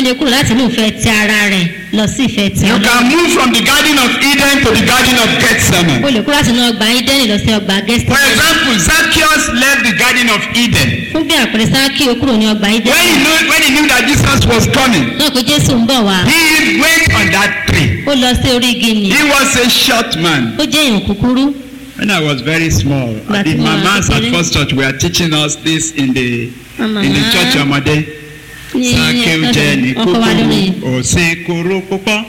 lè kúrò láti inú ìfẹ́ ti ara rẹ̀ lọ sí ìfẹ́ ti You ọlọ́run. can move from the Garden of Eden to the Garden of o Gethsemane. lè kúrò láti inú ọgbà ídẹ́nì lọ sí ọgbà For gẹ́sítẹ́nì. example, Zacchaeus left the Garden of Eden. fún bí àpẹẹrẹ sáàkì ó kúrò ní ọgbà When he ídẹ́nì. knew, when he knew that Jesus was coming, náà pé jésù ń bọ̀ wá. he went on that tree. ó lọ sí orí igi nì. He was a short man. ó jẹ́ èèyàn kúkúrú. When I was very small, But the you are mamas at very- First Church were teaching us this in the Mama. in the church ọmọdé. ní Sákéw jẹ́ ní ọkọ̀ wa lórí. kúkúrú, òsín kúrú púpọ̀.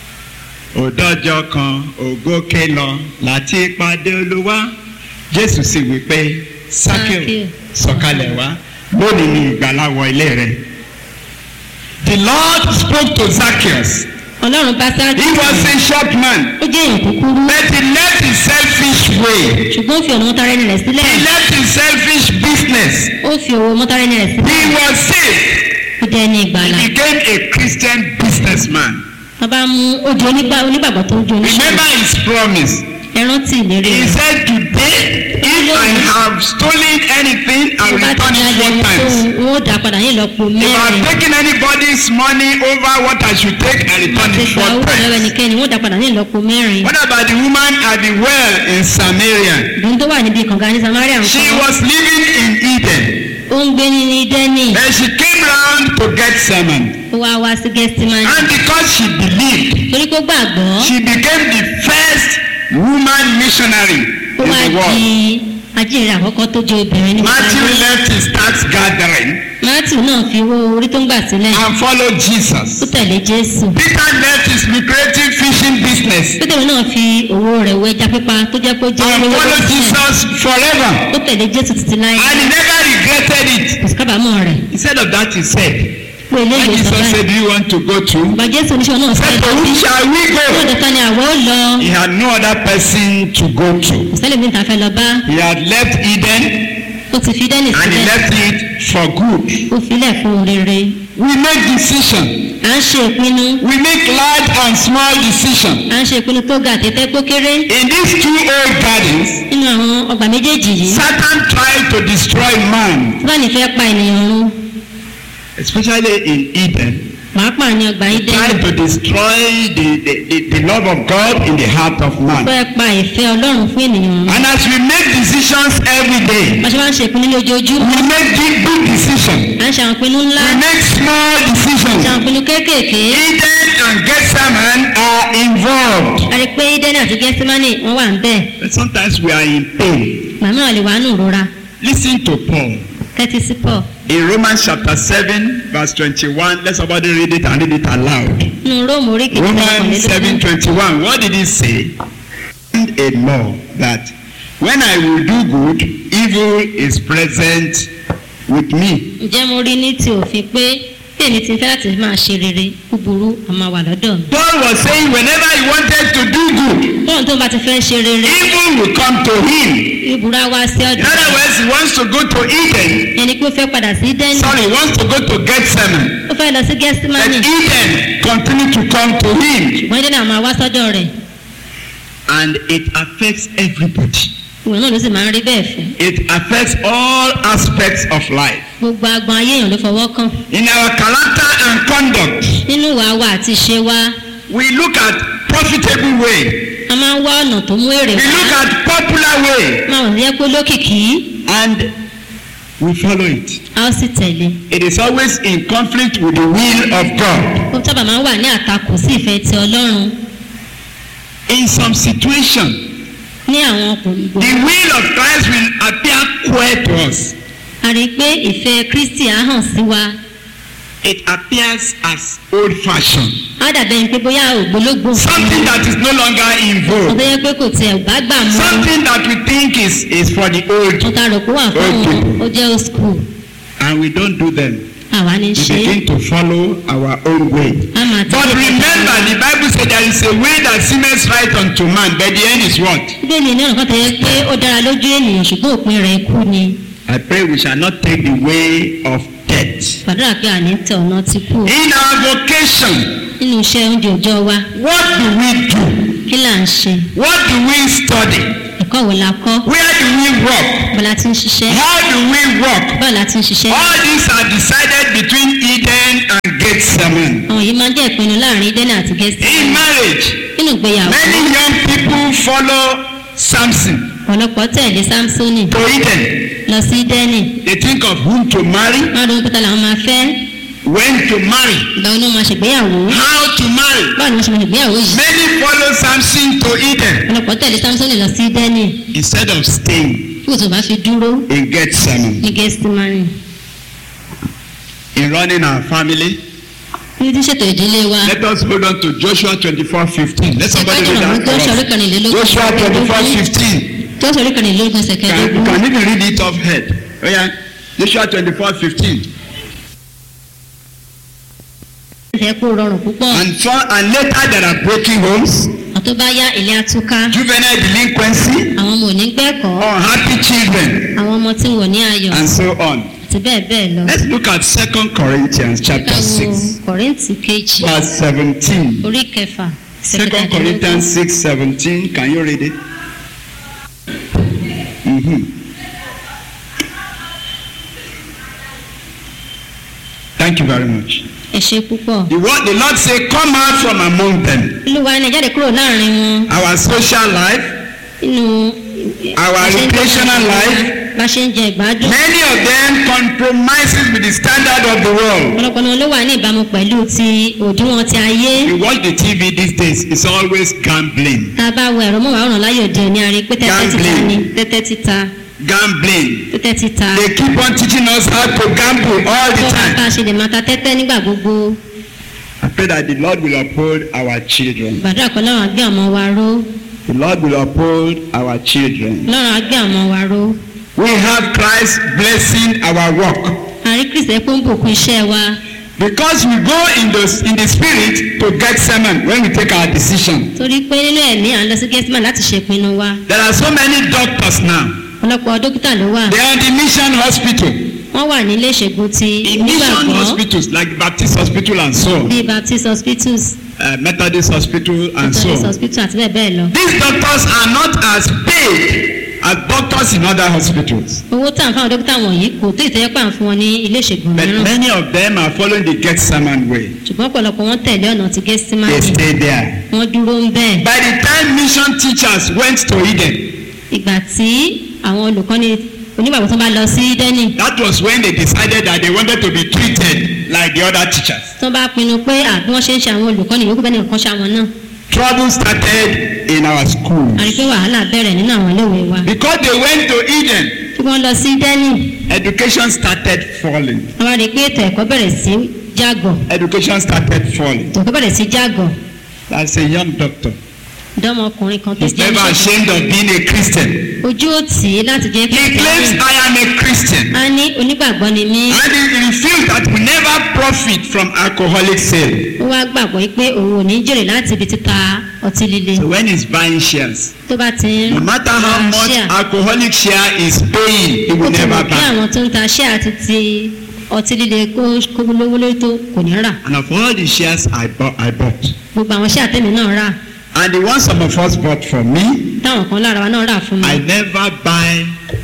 Òdọ́jọ́ kan, ògókè lọ, láti pàdé olúwa. Jésù sì wí pé, Sákéw Sákéw. sọ̀kalẹ̀ wá, lónìí ni ìgbàlà wọ ilé rẹ̀. The Lord spoke to Zacchaeus. ọlọ́run bá sáàkì. He was a short man, ó jẹ́ èèyàn kúkúrú. but he left his selfish way. ṣùgbọ́n ó fi ọ̀nà mọ́tàrẹ́nì rẹ̀ sílẹ̀. He left his selfish business. ó fi owó mọ́tàrẹ́nì rẹ̀ sílẹ̀. He was saved. ó jẹ́ ní ìgbàlà. He became a Christian businessman. wọ́n bá mú ojú onígbà onígbàgbọ́ tó ń jó oníṣẹ́. Remember his promise. ẹ rántí ìlérí He rẹ̀. said, Today, if I have stolen anything, I will bá ti return ní it four ayẹyẹ tó times. ń ó dà padà ní ìlọ́po If I have mẹ́rin. taken anybody's money over what I should take, I return àti it gba four owó lọ́wọ́ times. ẹnikẹ́ni wọ́n dà padà ní ìlọ́po mẹ́rin. What about the woman at the well in Samaria? ìdùnnú tó wà níbi kànga ní samaria ń She kọ́. was living in Eden. ó ń gbé ní dẹ́nì. Then she came round to get sermon. ó wá wá sí gẹ́sítímánì. And because she believed, torí kó gbàgbọ́. she became the first woman missionary ó in wá the di world. ajínrere àkọ́kọ́ tó jẹ́ obìnrin ní Matthew gbogbo ayé. left his tax gathering matthew náà fi owó orí tó ń gbà sílẹ̀. and followed ó Jesus. tẹ̀lé jésù. Peter left his lucrative fishing business pétérù náà fi owó rẹ̀ wọ ẹja pípa tó jẹ́ pé ó jẹ́ and olówó followed sílẹ̀. Jesus forever. ó tẹ̀lé jésù títí láyé. And he never regretted it. kò sí kábàámọ̀ rẹ̀. Instead of that, he said, pé When eléyìí sọ Jesus báyìí. said, Do you want to go to? bàbá jésù oníṣẹ́ náà sọ Said, ẹ́ To whom sí. shall we ó go? dọ̀tà ni àwọ̀ ó lọ. He had no other person to go to. kò sẹ́lẹ̀ mi ta fẹ́ lọ bá. He had left Eden ó ti fi dẹ́nì and he sílẹ̀. left it for good. ó filẹ̀ fún rere. We make decision. à ń ṣe ìpinnu. We make large and small decision. à ń ṣe ìpinnu tó ga àtẹ́tẹ́ tó kéré. In these two old gardens, nínú àwọn ọgbà méjèèjì yìí. Satan tried to destroy man, fúlàní fẹ́ pa ènìyàn run. especially in Eden. pàápàá ní ọgbà He ìdẹ́nì. tried to destroy the, the, the, the love of God in the heart of man. fẹ́ pa ìfẹ́ ọlọ́run fún ènìyàn run. And as we make decisions every day, bá ṣe máa ń ṣe ìpinnu lójoojúmọ́. we make big, big decisions. à ń ṣe àwọn ìpinnu ńlá. We make small ṣe àwọn decisions. ìpinnu kéékèèké. Eden and Gethsemane are involved. a rí i pé ìdẹ́nì àti gẹ́símánì wọ́n wà ń bẹ̀. But sometimes we are in pain. màmá lè wà nù rora. Listen to Paul. kẹ́tí sí pọ̀. In Romans chapter 7, verse 21, let somebody read it and read it aloud. nínú róòmù orí kìíní Romans 7 21. What did he say? And a law that when I will do good, evil is present with me. ǹjẹ́ mo rí ní ti òfin pé bí èmi ti fẹ́ láti máa ṣe rere búburú a máa wà lọ́dọ̀ mi. Paul was saying whenever he wanted to do good, bóun tó bá ti fẹ́ ṣe rere evil will come to him. ìbúra wá sí In ọ̀dọ̀ other words, he wants to go to Eden. ẹni pé ó fẹ́ padà sí dẹ́nì Sorry, he wants to go to Gethsemane. ó fẹ́ lọ sí But gẹ́símánì Eden continue to come to him. ṣùgbọ́n dẹ́nì àwọn wá sọ́dọ̀ rẹ̀ And it affects everybody. ìwọ náà ló sì máa ń rí bẹ́ẹ̀ fẹ́ It affects all aspects of life. gbogbo agbọn ayé èèyàn ló fọwọ́ kàn In our character and conduct, nínú ìwà wa àti ìṣe wa we look at profitable way. a máa ń wá ọ̀nà tó mú èrè We look wá at popular way máa wọ̀ yẹ pé lókìkí and we follow it. a ó sì tẹ̀lé It is always in conflict with the will of God. ó sábà máa ń wà ní àtakò sí ìfẹ́ ti ọlọ́run In some situation, ní àwọn ọkùnrin the will of Christ will appear queer to us. a rí i pé ìfẹ́ kristi á hàn sí wa It appears as old-fashioned, á dàbẹ̀ ni pé bóyá ògbólógbò something that is no longer in wọ́n vogue, tó yẹ pé kò tiẹ̀ bá gbà mọ́ something that we think is is for the old, wọ́n ta rò pé wà fún wọn ó jẹ́ old school and we don't do them. àwa ní í We ṣe é begin to follow our own way. a máa But tẹ̀lé remember, the Bible said there is a way that seemeth right unto man, but the end is what? bíbélì ní ọ̀nà kan tó yẹ pé ó dára lójú ènìyàn ṣùgbọ́n òpin rẹ̀ kú ni I pray we shall not take the way of death. gbàdúrà pé àní tẹ ọ̀nà ti kú In our vocation, nínú iṣẹ́ oúnjẹ òòjọ́ wa what do we do? kí là ń ṣe What do we study? ẹ̀kọ́ wo la kọ́ Where do we work? bó la ti ń ṣiṣẹ́ How do we work? báwo la ti ń ṣiṣẹ́ All these are decided between Eden and Gethsemane. àti In gẹ́símánì marriage, nínú ìgbéyàwó many young people follow Samson ọ̀pọ̀lọpọ̀ tẹ̀lé samsoni to Eden. lọ sí dẹ́nì They think of whom to marry, wọ́n á dún pété làwọn máa fẹ́ when to marry, ìgbà wo ni wọ́n máa ṣègbéyàwó how to marry. báwo ni wọ́n ṣe máa ṣègbéyàwó yìí Many follow Samson to Eden ọ̀pọ̀lọpọ̀ tẹ̀lé samsoni lọ sí dẹ́nì instead of staying kí òtún bá fi dúró in Gethsemane. ní gẹ́símánì In running our family, ní tí ṣètò ìdílé wa let us hold on to Joshua 24 15. Let somebody ìkájọ read àwọn that tó for ṣọrí us. kànlélógún Joshua 24 15. tó ṣọrí kànlélógún Can, you ṣẹkẹdógún can even read it off head. Oh yeah. Joshua 24 15. ìfẹ́ kó rọrùn púpọ̀ And, for, and later there are broken homes, àtó bá yá ilé atúká juvenile delinquency, àwọn ọmọ ò ní gbẹ́kọ̀ọ́ unhappy children, àwọn ọmọ tí wọ́n ní ayọ̀ and so on. àti bẹ́ẹ̀ bẹ́ẹ̀ lọ. Let's look at 2 Corinthians chapter ká wo 6, kọ̀rìntì kejì verse 17. orí kẹfà 2 Corinthians 6 17. Can you read it? Mm-hmm. Thank you very much. ẹ ṣe púpọ̀. The word the Lord say, Come out from among them. olúwa ẹni jáde kúrò láàrin wọn Our social life, nínú Our bá ṣe ń jẹ recreational ìgbádùn, life. bá ṣe ń jẹ ìgbádùn many of them compromises with the standard of the world. ọ̀pọ̀lọpọ̀ náà ló wà ní ìbámu pẹ̀lú ti òdiwọ̀n ti ayé You watch the TV these days, it's always gambling. tá a bá wo ẹ̀rọ mọ́wàá láyé òde òní a rí pé tẹ́tẹ́ títa Gambling. ni tẹ́tẹ́ títa Gambling. tẹ́tẹ́ títa They keep on teaching us how to gamble all the tó bá time. ká ṣe lè máa ta tẹ́tẹ́ nígbà gbogbo I pray that the Lord will uphold our children. gbàdúrà kan lọ́rùn agbé ọmọ wa ró The Lord will uphold our children. lọ́rùn agbé ọmọ wa ró We have Christ blessing our work. àrí kristi pé ń bùkún iṣẹ́ wa Because we go in the, in the spirit to get sermon when we take our decision. torí pé nínú ẹ̀mí à ń lọ sí gẹ́símà láti ṣèpinnu wa There are so many doctors now. ọ̀pọ̀lọpọ̀ dókítà ló wà They are in the mission hospital. wọ́n wà ní ilé ìṣègùn ti In mission onígbàgbọ́ hospitals like Baptist Hospital and so on. bíi baptist hospitals Uh, Methodist Hospital and so methodist on. hospital àti bẹ́ẹ̀ bẹ́ẹ̀ lọ. These doctors are not as paid as doctors in other hospitals. owó tá à ń fáwọn dókítà wọ̀nyí kò tó ìtẹ́yẹ́ pà ń fún wọn ní ilé ìṣègùn But mìíràn many of them are following the Gethsemane way. ṣùgbọ́n ọ̀pọ̀lọpọ̀ wọn tẹ̀lé ọ̀nà ti They gẹ́símánì stay there. wọ́n dúró ń bẹ́ẹ̀. By the time mission teachers went to Eden, ìgbà tí àwọn olùkọ́ni onígbàgbọ́ tó bá lọ sí dẹ́nì that was when they decided that they wanted to be treated like the other teachers. tó bá pinnu pé àbí wọ́n ṣe ń ṣe àwọn olùkọ́ni yòókù bẹ́ẹ̀ nìkan ṣe àwọn náà Trouble started in our schools. a rí pé wàhálà bẹ̀rẹ̀ nínú àwọn iléèwé wa. Because they went to Eden, tí wọ́n lọ sí dẹ́nì education started falling. wọ́n wá rí i pé ètò ẹ̀kọ́ bẹ̀rẹ̀ sí jágọ̀ Education started falling. ètò ẹ̀kọ́ bẹ̀rẹ̀ sí jágọ̀ That's a young doctor. dọ́mọkùnrin kan tó He's jẹ́ never oníṣègùn. ashamed of being a Christian. ojú ò tì í láti jẹ́ He claims I am a Christian. a ní onígbàgbọ́ ni mí And he refused that we never profit from alcoholic sale. ó wá gbàgbọ́ pé òun ò ní jèrè láti ibi títa ọtí líle So when he's buying shares, tó bá ti ń no matter how ra much share, alcoholic share is paying, he ó will ti never mọ̀ kí buy. àwọn tó ń ta share àti ti ọtí líle kó kó lówó lórí tó kò ní rà And of all the shares I bought, I bought. gbogbo àwọn share tèmi náà rà And the ones some of us bought for me, táwọn kan lára wa náà rà fún mi I never buy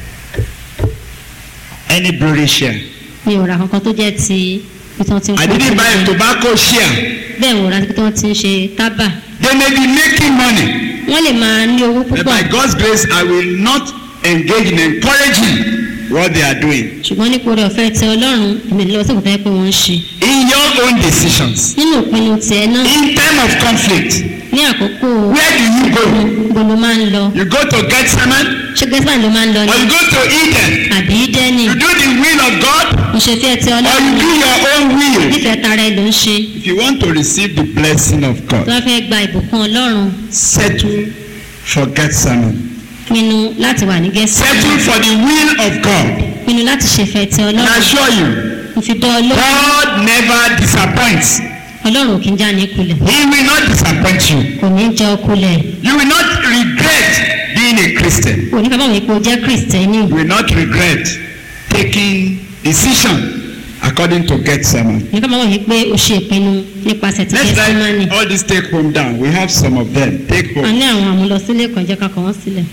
any brewery share. mi ò ra kankan tó jẹ́ ti ibi tí wọ́n ti ń I kó didn't buy a ọtí líle. tobacco share. bẹ́ẹ̀ wò ra ibi tí wọ́n ti ń ṣe tábà They may be making money. wọ́n lè máa ní owó But púpọ̀ by God's grace, I will not engage in encouraging what they are doing. ṣùgbọ́n nípa oore ọ̀fẹ́ ti ọlọ́run èmi ní lọ́wọ́ sí ìkọ̀tẹ́ pé wọ́n ń ṣe In your own decisions, nínú ìpinnu tiẹ̀ náà in time of conflict, ní àkókò where do you go? gbogbo ló máa ń lọ You go to Gethsemane ṣé gẹ́sìmán ló máa ń lọ or ní you go to Eden? àbí dẹ́nì You do the will of God mo ṣe fẹ́ ti or ọlọ́run you do your own will. nífẹ̀ẹ́ tara ẹ ló ń ṣe If you want to receive the blessing of tó God, bá fẹ́ gba ìbùkún ọlọ́run settle for Gethsemane. pinnu láti wà ní gẹ́sìmán Settle for the will of God. pinnu láti ṣèfẹ́ ti And I ọlọ́run assure you, mo fi dán ọlọ́run God never disappoints. ọlọ́run ò kí ń já ní kulẹ̀ He will not disappoint you. kò ní jẹ́ ọkulẹ̀ You will not regret being a Christian. kò ní ká báwọn ipò jẹ́ kristẹni You will not regret taking decision according to Gethsemane. ní ká báwọn yìí pé o ṣe ìpinnu nípasẹ̀ ti Let's gẹ́sìmánì write all these take home down. We have some of them. Take a home. ní àwọn àmúlọsílẹ̀ kan jẹ́ ká kọ wọ́n sílẹ̀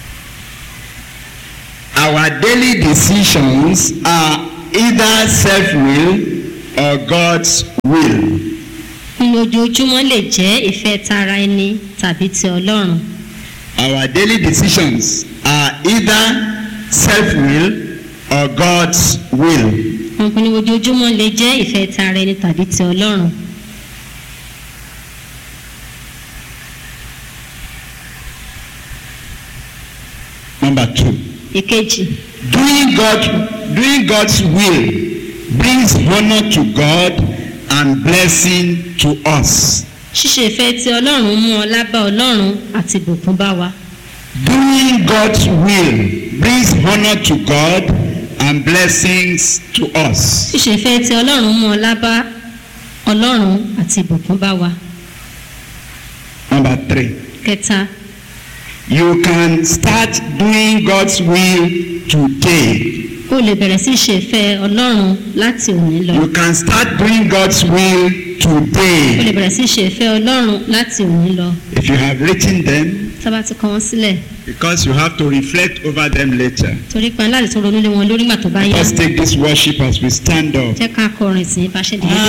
Our daily decisions are either self-will or God's will. nínú ojoojúmọ́ lè jẹ́ ìfẹ́ tara ẹni tàbí ti ọlọ́run Our daily decisions are either self-will or God's will. àwọn pinnu ojoojúmọ́ lè jẹ́ ìfẹ́ tara ẹni tàbí ti ọlọ́run Number two, ìkejì doing God, doing God's will brings honor to God and blessing to us. ṣíṣe ìfẹ́ ti ọlọ́run mú ọlá bá ọlọ́run àti ìbùkún bá wa Doing God's will brings honor to God and blessings to us. ṣíṣe ìfẹ́ ti ọlọ́run mú ọlá bá ọlọ́run àti ìbùkún bá wa Number three, kẹta you can start doing God's will today. o lè bẹ̀rẹ̀ sí ṣe ìfẹ́ ọlọ́run láti òní lọ You can start doing God's will o lè today. bẹ̀rẹ̀ sí ṣe ìfẹ́ ọlọ́run láti òní lọ If you have written them, tábà ti kọ wọn sílẹ̀ because you have to reflect over them later. torí pé láti tó ronú lé wọn lórí ìgbà tó bá yá Let's take this worship as we stand up. jẹ́ ká kọrin sí bá ṣe dìde